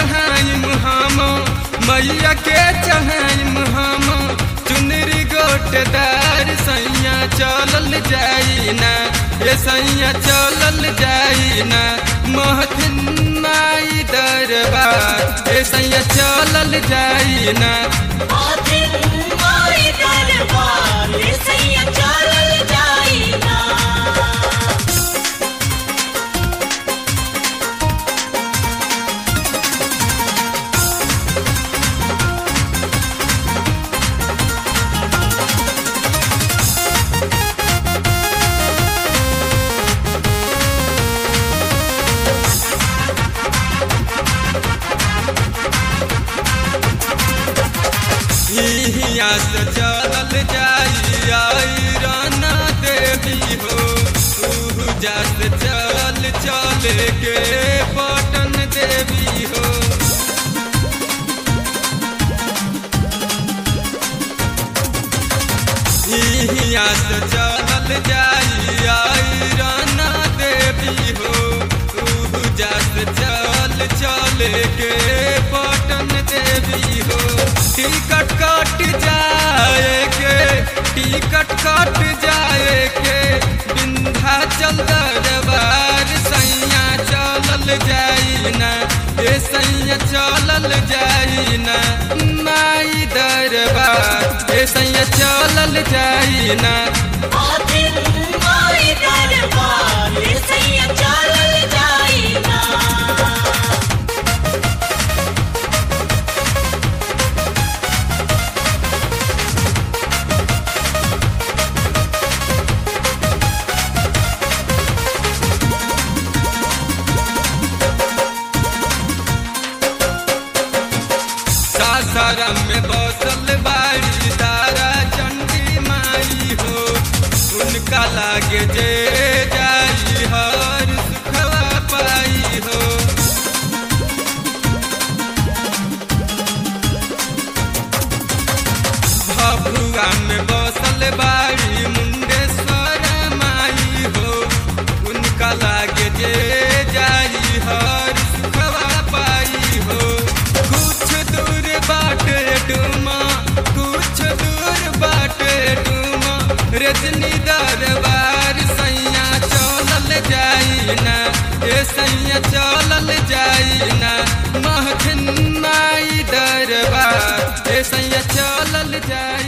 चढ़ाइम हम मैया के चढ़ाइम हम चुनरी गोटदार सैया चलल जाई ना ये सैया चलल जाई ना महथिन माई दरबार ये सैया चलल जाई ना आदिन माई दरबार सैया चलल जाइना हिया से चलल जाई आई राना देवी हो तू जा से चल चल के पटन देवी हो हिया से चलल जाई आई राना देवी हो तू जा से चल चल के पटन देवी हो टिकट कट जाए के टिकट कट जाए के विंध्याचल दरबार सैया चलल जाई ना ए सैया चलल जाई ना माई दरबार ए सैया चलल जाई ना आदिन माई दरबार सैया चलल जाइना सासाराम में बसल बाड़ी तारा चंडी माई हो उनका लागे जे जाई हर सुखवा पाई हो भभुआ में बसल बाड़ी मुंडेश्वर माई हो उनका लागे जे जाई हर सुखवा पाई हो कुछ दूर बाटे डुमा कुछ दूर बाटे डुमा रजनी दरबार सैया चलल जाई ना ए सैया चलल जाई ना महथिन माई दरबार ए सैया चलल जाई